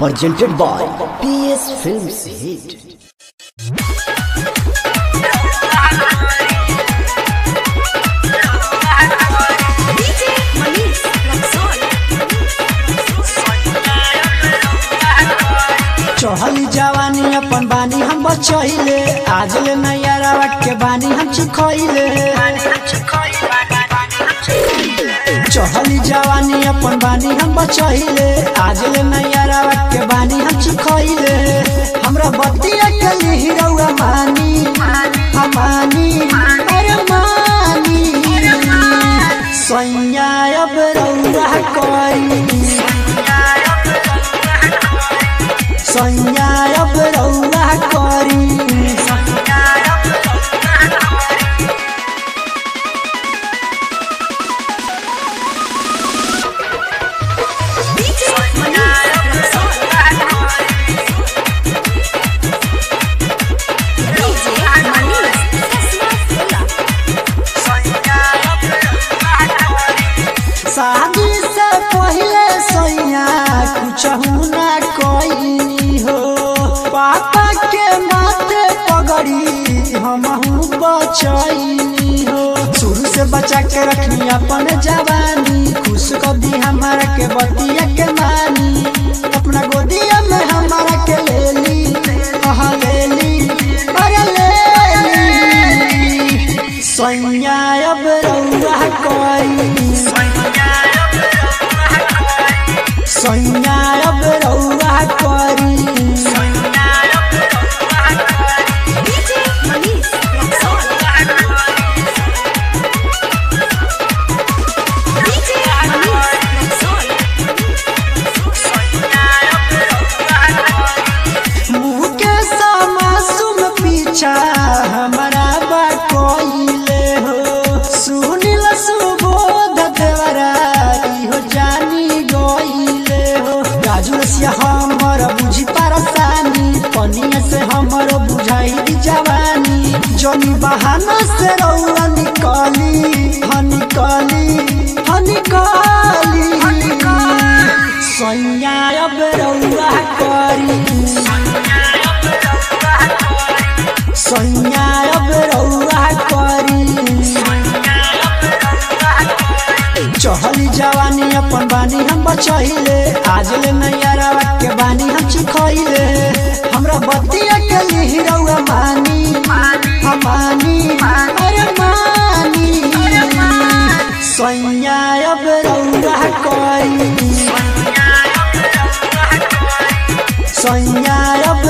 presented by PS Films Hit. DJ Manish Luxor. चढ़ली जवानी अपन बानी हम बचैले आज ले नैया रावट के बानी हम चिखैले चढ़ली जवानी अपन बानी हम बचैले आज ले नैया रावट के बानी हम चिखैले हमरा बतिया के हिरौआ मानी हमानी अरे मानी सैया अब रौआ करी सैया अब रौआ करी DJ Manish Luxor. DJ Manish Kasma शादी से पहले सैया कुछ ना कोई हो पापा के माथे पगड़ी हम बचैनी हो शुरू से बचा के रखनी अपन जवानी खुश कर दी हमारा के बतिया के मानी अपना गोदिया में हमारा के ले ली कहा ले ली अरे ले ली सैया अब रौआ कोई सैया अब रौआ करी DJ Manish Luxor. DJ Manish Luxor. मुँह के समासुम पीछा हमारा बा कोइले हो सुनिल सुबोध देवरा इहो जानी गइले हो राजू रसिया हमर बुझी परसानी पनिया से हमर बुझाई दी जवानी जनी बहाना से रौआ निकली हनिकली हनिकली सैया अब रौआ करी सैया अब रौआ करी चढ़ली जवानी अपन बानी हम बचैले आज ले नैया रावत के बानी हम चिखैले हमरा बतिया के लिहिरौआ मानी हमानी अरे मानी सैया अब रौआ करी सैया अब